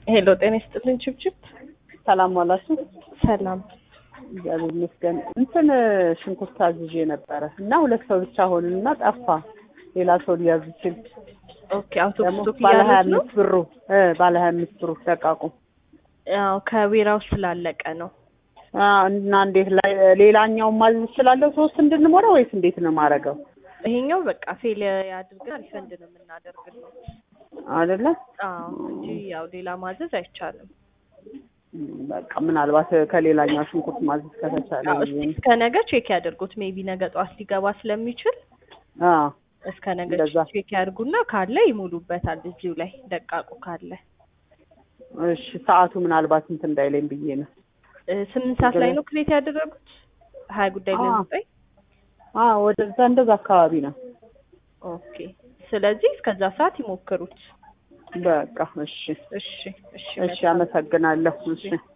ሄሎ ጤና ይስጥልኝ ችብችብ ሰላም ዋላችሁ። ሰላም እግዚአብሔር ይመስገን። እንትን ሽንኩርት አዝዤ ነበረ እና ሁለት ሰው ብቻ ሆንን እና ጠፋ። ሌላ ሰው ሊያዝ ይችል ኦኬ አውቶቡስ ደግሞ ስቶክ ባለ ሀያ እያሉት ነው አምስት ብሩ እ ባለ ሀያ አምስት ብሩ ደቃቁ ያው ከዌራው ስላለቀ ነው አ፣ እና እንዴት ላይ ሌላኛውን ማዘዝ እችላለሁ ሶስት እንድንሞላ ወይስ እንዴት ነው ማረገው? ይሄኛው በቃ ፌል ያድርገን ሪፈንድ ነው የምናደርግለው አይደለ አዎ እንጂ ያው ሌላ ማዘዝ አይቻልም እም፣ በቃ ምናልባት ከሌላኛው ሽንኩርት ማዘዝ ከተቻለ አዎ እስቲ እስከ ነገ ቼክ ያደርጉት ሜቢ ነገ ጠዋት ሊገባ ስለሚችል አ እስከ ነገ እንደዛ። ቼክ ያድርጉና ካለ ይሙሉበታል እዚሁ ላይ ደቃቁ ካለ እሺ ሰዓቱ ምናልባት እንትን እንዳይለኝ ብዬ ነው። እ፣ ስምንት ሰዓት ላይ ነው ክሬት ያደረጉት ሀያ ጉዳይ አዎ። ለዘጠኝ አ ወደዛ እንደዛ አካባቢ ነው። ኦኬ ስለዚህ እስከዛ ሰዓት ይሞክሩት በቃ እሺ እሺ እሺ እሺ፣ አመሰግናለሁ። እሺ